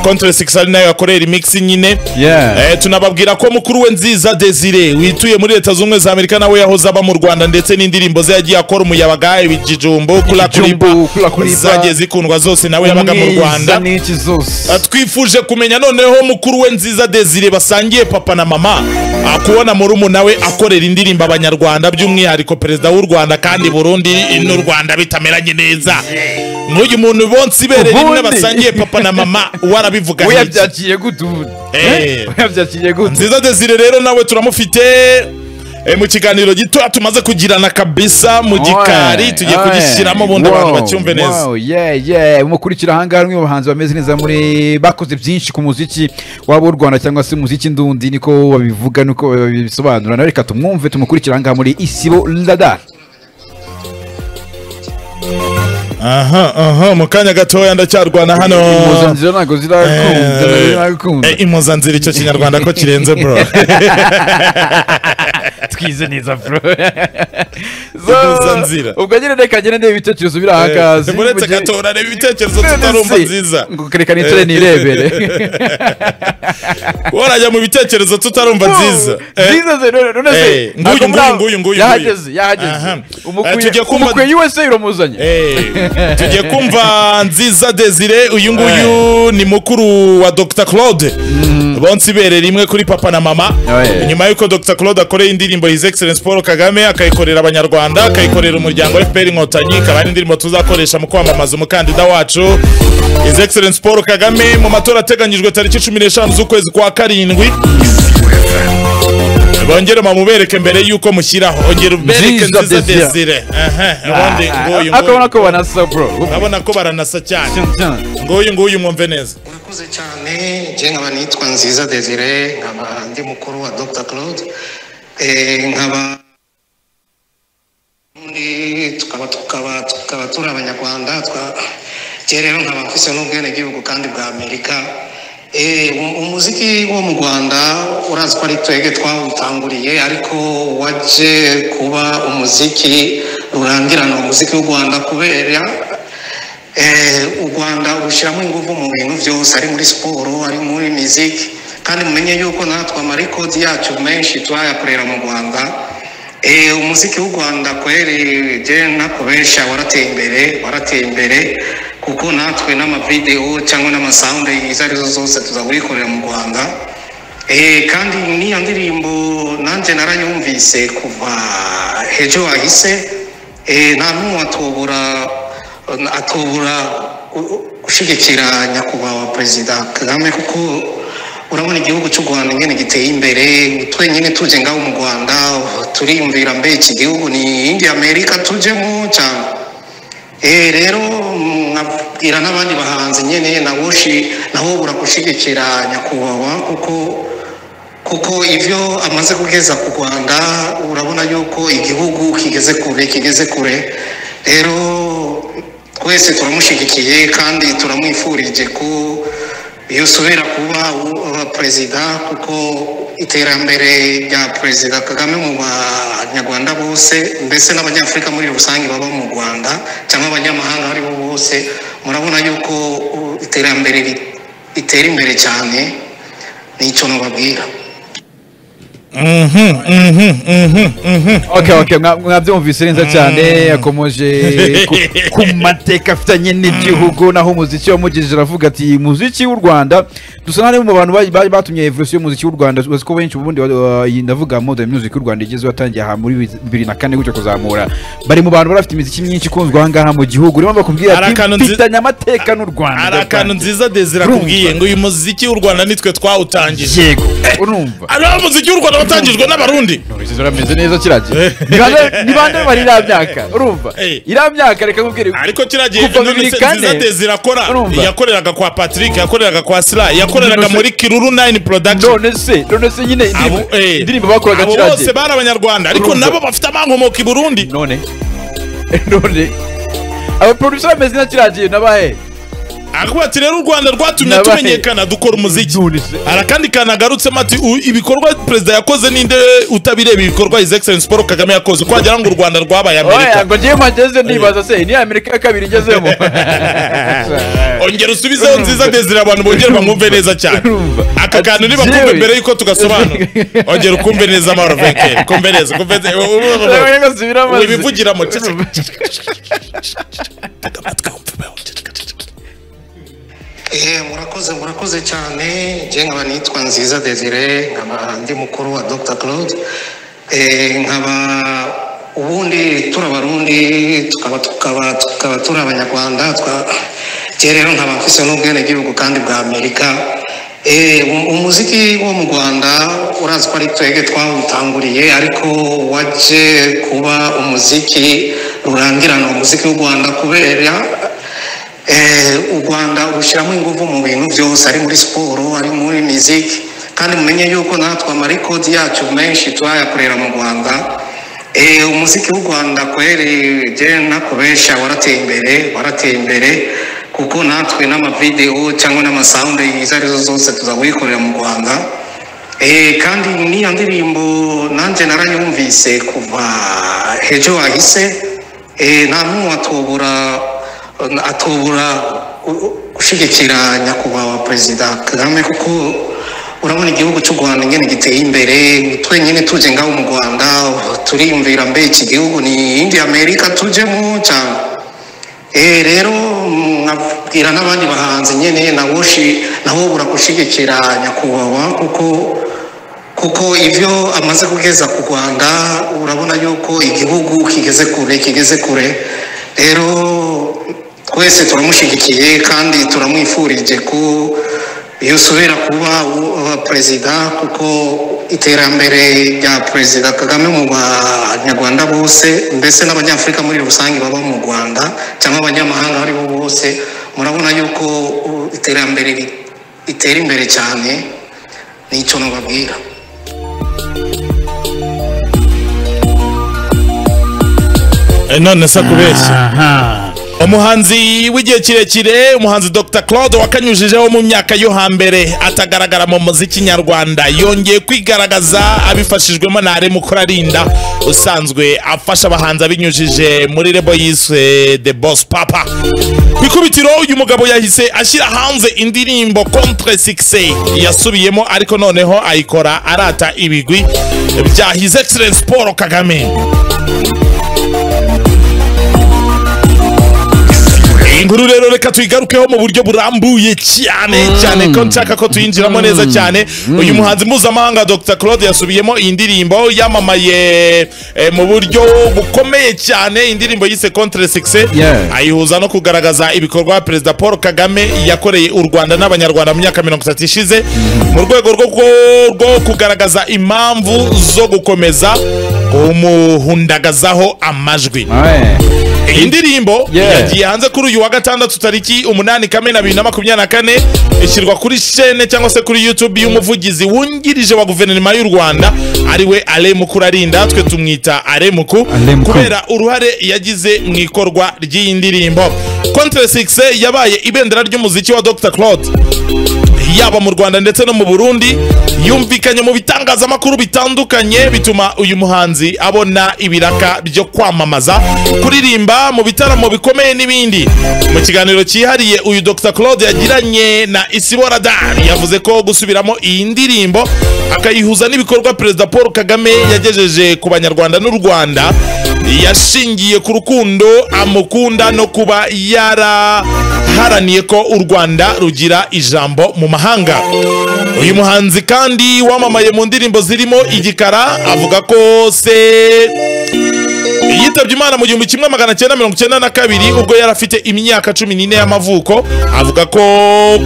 kontore sikisari nayo yakorera imikisi nyine Yeah. Eh, tunababwira ko mukuru we nziza desire wituye muri leta zunze ubumwe za amerika nawe yahoze aba mu rwanda ndetse n'indirimbo ze yagiye akora umuyabaga ibijijumbo kula kuriba Ikijumbu, kula kuriba. zagiye zikundwa zose nawe yabaga mu rwanda n'iki Ah, zose twifuje kumenya noneho mukuru we nziza desire basangiye papa na mama ah, kubona murumuna we akorera indirimbo abanyarwanda by'umwihariko perezida w'u rwanda kandi burundi n'u rwanda bitameranye neza nk'uyu muntu bonse ibereye rimwe Ubundi. basangiye papa na mama warabivuga iki? uyabyakiriye gute ubundi Eh. uyabyakiriye gute nziza desire rero nawe turamufite eh, mu kiganiro gitoya tumaze kugirana kabisa mu gikari tugiye kugishyiramo ubundi abantu bacyumve neza mukurikira ahangaha bamwe mu bahanzi bameze neza muri bakoze byinshi ku muziki waba w'u rwanda cyangwa se umuziki ndundi niko babivuga niko babisobanura nawe reka tumwumve tumukurikira ahangaha muri isibo radar aha aha mu kanya gatoya ndacyarwana hano impuzanzira ntabwo zirakunda Eh, zirakunda eh, impuzanzira icyo kinyarwanda ko kirenze bro twize neza bro Duhuza nzira. ubwo nyine reka ngende ndeba ibitekerezo biri aha kazi muretse gatora reba ibitekerezo tutarumva nziza reka nicare nirebere warajya mu bitekerezo tutarumva nziza Eh, nziza ze none- none Eh, se nguyu, ntabwo muri nguyu, aho- nguyu, nguyu, yahageze nguyu. yahageze Aha. Eh, umukwiye tujya kumva- umukwiye wese uramuzanye Eh, tugiye kumva nziza desire uyu nguyu ni mukuru wa dr claude bonse ibere rimwe kuri papa na mama Eh. nyuma y'uko dr claude akoreye indirimbo his excellence paul kagame akayikorera abanyarwanda akayikorera umuryango fpr inkotanyi ikaba ari indirimbo tuzakoresha mu kwamamaza umukandida wacu his excellence paul kagame mu matora ateganyijwe tariki cumi n'eshanu z'ukwezi kwa karindwi bongere bamubereke mbere y'uko mushyiraho ongera ubereke Nziza nziza Desire. desire Aha, ubundi nguyu nguyu akabona ko banasa bro urabona ko baranasa cyane nguyu nguyu mwumve neza murakoze cyane njye nkaba nitwa nziza desire nkaba ndi mukuru wa dr claude Eh, nkaba undi tukaba tukaba tukaba turi abanyarwanda twa- njye rero nkaba mfise n'ubwenegihugu kandi bwa amerika Eh, um- umuziki wo mu rwanda urazi ko ari twebwe twawutanguriye ariko waje kuba umuziki rurangirana umuziki w'u rwanda kubera Eh, u rwanda rushyiramo ingufu mu bintu byose ari muri siporo ari muri miziki kandi mumenye yuko natwe amarekodi yacu menshi turayakorera mu rwanda Eh, umuziki w'u rwanda kweri je nakubesha warateye imbere warateye imbere kuko natwe n'amavidewo cyangwa n'amasawundi izo arizo zose tuzawuyikorera mu rwanda Eh, kandi n'iyo ndirimbo nanjye narayumvise kuva ejo hahise Eh, nta n'umwe atubura atubura gushyigikira nyakubahwa perezida kagame kuko urabona igihugu cy'u rwanda nyine giteye imbere twenyine tuje ngaho mu rwanda turiyumvira mbe iki gihugu ni indi amerika tujemo cyane Eh, rero nkabwira n'abandi bahanzi nyine nabo shi- nabo bura gushyigikira nyakubahwa kuko kuko ibyo amaze kugeza ku rwanda urabona yuko igihugu kigeze kure kigeze kure rero twese turamushyigikiye kandi turamwifurije ko yosubira kuba u- uba perezida kuko iterambere rya perezida kagame mu banyarwanda bose mbese n'abanyafurika muri rusange baba mu rwanda cyangwa abanyamahanga aribo bose murabona yuko uh, iterambere ri- ritera imbere cyane nicyo nubabwira Ok, ok, mwa- mwabyumvise neza cyane yakomoje ku- ku mateka afitanye n'igihugu naho umuziki wamugejeje aravuga ati umuziki w'u rwanda dusa n'ari mu bantu ba- ba- batumye evolusiyo y'umuziki w'u rwanda uzi ko benshi ubundi wa- wa- iyi ndavuga modern music y'u rwanda igeze watangiye aha muri bibiri na kane gutyo kuzamura bari mu bantu bari bafite imiziki myinshi ikunzwe ahangaha mu gihugu niyo mpamvu bakubwira Hari ati akantu nzi- mfitanye amateka n'u rwanda hari akantu nziza desire Urumva. akubwiye ngo uyu muziki w'u rwanda nitwe twawutangije yego urumva ari wo muziki w'u rwanda watangijwe n'abarundi Uruzizo rameze neza kiragira Ni bande- ni bande bari iriya myaka urumva Eh. iriya myaka reka nkubwire ariko kiriya gihe Kuva none bibiri se kane, nziza desire akora urumva. yakoreraga kwa patrick yakoreraga kwa sila yakoreraga None se- muri kiruru nine production none se none se nyine indirimbo- Abo- eh, indirimbo bakoraga abo kiriya bose gihe bari abanyarwanda ariko Urumva. nabo bafite amankomoko i burundi none none abaproducer bameze nka kiriya gihe nabahe akavuga ati rero u rwanda rwatumye Nabaye. tumenyekana dukora umuziki Nonese. hari akandi kantu agarutsemo ati "U- ibikorwa perezida yakoze ninde utabireba ibikorwa his excellence paul kagame yakoze ko wagira ngo u rwanda rwabaye amerika oya ngo njyewe mpageze ndibaza se ni amerika ya kabiri igezemo ongera usubizeho nziza desire abantu bongere bamwumve neza cyane Urumva. aka kantu Ati, nibakumve "Jerry." mbere yuko tugasobanura ongera ukumve neza amahoro vekeri kumve neza kumve neza ibivugiramo Eh, murakoze murakoze cyane njye nkaba nitwa nziza desire nkaba ndi mukuru wa dr claude Eh, nkaba ubundi turi abarundi tukaba tukaba tukaba turi abanyarwanda twa njye rero nkaba mfise n'ubwenegihugu kandi bwa amerika Eh, um- umuziki wo mu rwanda urazi ko ari twebwe twawutanguriye ariko waje kuba umuziki rurangirana umuziki w'u rwanda kubera Eh, u rwanda rushyiramo ingufu mu bintu byose ari muri siporo ari muri miziki kandi mumenye yuko natwe amarekodi yacu menshi turayakorera mu rwanda Eh, umuziki w'u rwanda kweri je nakubesha warateye imbere warateye imbere kuko natwe n'amavidewo cyangwa n'amasawundingi izo arizo zose tuzawikorera mu rwanda Eh, kandi niya ndirimbo nanjye narayumvise kuva ejo hahise Eh, nta n'umwe atubura atubura gu- gushyigikira nyakubahwa perezida kagame kuko urabona igihugu cy'u rwanda ingene giteye imbere twenyine tuje ngaho mu rwanda turiyumvira mbe iki gihugu ni indi amerika tujemo cyane Eh, rero nkabwira n'abandi bahanzi nyine nabo shi- nabo bura gushyigikira nyakubahwa kuko kuko ibyo amaze kugeza ku rwanda urabona yuko igihugu kigeze kure kigeze kure rero twese turamushyigikiye kandi turamwifurije ko yosubira kuba uh, perezida kuko iterambere rya perezida kagame mu banyarwanda bose mbese n'abanyafurika muri rusange baba mu rwanda cyangwa abanyamahanga ari bo bose murabona yuko uh, iterambere ri- ritera imbere cyane nicyo nababwira none se akubeshya umuhanzi w'igihe kirekire umuhanzi dr claude wakanyujijeho mu myaka yo hambere atagaragara mu muziki nyarwanda yongeye kwigaragaza abifashijwemo na Alain mukurarinda usanzwe afasha abahanzi abinyujije muri rebo yiswe the boss papa ku ikubitiro uyu mugabo yahise ashyira hanze indirimbo contre succès yasubiyemo ariko noneho ayikora arata ibigwi bya his excellence paul kagame iyi nkuru rero reka tuyigarukeho mu buryo burambuye cyane cyane ko nshaka ko tuyinjiramo neza cyane uyu muhanzi mpuzamahanga dr claude yasubiyemo iyi ndirimbo yamamaye eh, mu buryo bukomeye cyane indirimbo yise contre succès Yeah. ayihuza no kugaragaza ibikorwa perezida paul kagame yakoreye u rwanda n'abanyarwanda mu myaka mirongo itatu ishize mu rwego rwo rwo- rwo kugaragaza impamvu zo gukomeza kumuhundagazaho amajwi iyi ndirimbo Yeah. yagiye hanze kuri uyu wa gatandatu tariki umunani kamena bibiri na makumyabiri na kane ishyirwa kuri shene cyangwa se kuri youtube y'umuvugizi wungirije wa guverinoma y'u rwanda ariwe aremuku urarinda twe tumwita aremuku Ale Mukuru. kubera uruhare yagize mu ikorwa ry'iyi ndirimbo contre six yabaye ibendera ry'umuziki wa dr claude yaba mu rwanda ndetse no mu burundi yumvikanye mu bitangazamakuru bitandukanye bituma uyu muhanzi abona ibiraka byo kwamamaza kuririmba mu bitaramo bikomeye n'ibindi mu kiganiro cyihariye uyu dr claude yagiranye na isibora dan yavuze ko gusubiramo iyi ndirimbo akayihuza n'ibikorwa perezida paul kagame yagejeje ku banyarwanda n'u rwanda yashingiye ku rukundo amukunda no kuba yaraharaniye ko u rwanda rugira ijambo mu mahanga uyu muhanzi kandi wamamaye mu ndirimbo zirimo igikara avuga ko se yitabye imana mu gihumbi kimwe magana cyenda mirongo icyenda na kabiri ubwo yari afite imyaka cumi n'ine y'amavuko avuga ko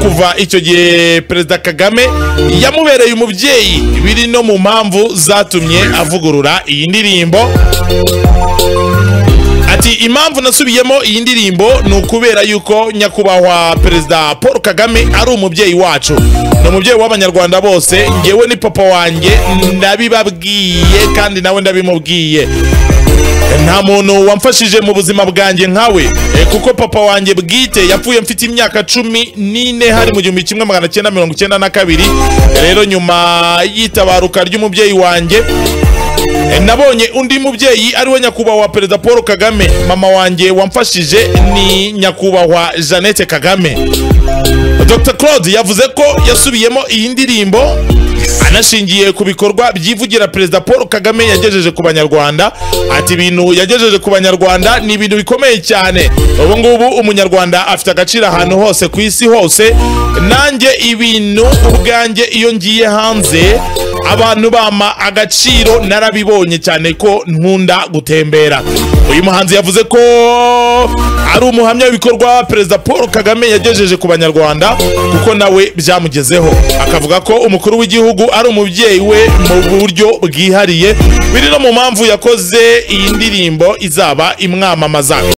kuva icyo gihe perezida kagame yamubereye umubyeyi biri no mu mpamvu zatumye avugurura iyi ndirimbo ati impamvu nasubiyemo iyi ndirimbo ni ukubera yuko nyakubahwa perezida paul kagame ari umubyeyi wacu ni umubyeyi w'abanyarwanda bose ngewe ni papa wanjye ndabibabwiye kandi nawe ndabimubwiye nta muntu wamfashije mu buzima bwanjye nkawe Eh, kuko papa wanjye bwite yapfuye mfite imyaka cumi n'ine hari mu gihumbi kimwe magana cyenda mirongo cyenda na kabiri rero nyuma y'itabaruka ry'umubyeyi wanjye Eh, nabonye undi mubyeyi ariwe nyakubahwa perezida paul kagame mama wanjye wamfashije ni nyakubahwa jeannette kagame dr claude yavuze ko yasubiyemo iyi ndirimbo anashingiye ku bikorwa byivugira perezida paul kagame yagejeje ku banyarwanda ati ibintu yagejeje ku banyarwanda ni ibintu bikomeye cyane ubu ngubu umunyarwanda afite agaciro ahantu hose ku isi hose nanjye ibintu ubwanjye iyo ngiye hanze abantu bama agaciro narabibonye cyane ko nkunda gutembera uyu muhanzi yavuze ko ari umuhamya w'ibikorwa perezida paul kagame yagejeje ku banyarwanda kuko nawe byamugezeho akavuga ko umukuru w'igihugu ari umubyeyi we mu buryo bwihariye biri no mu mpamvu yakoze iyi ndirimbo izaba imwamamaza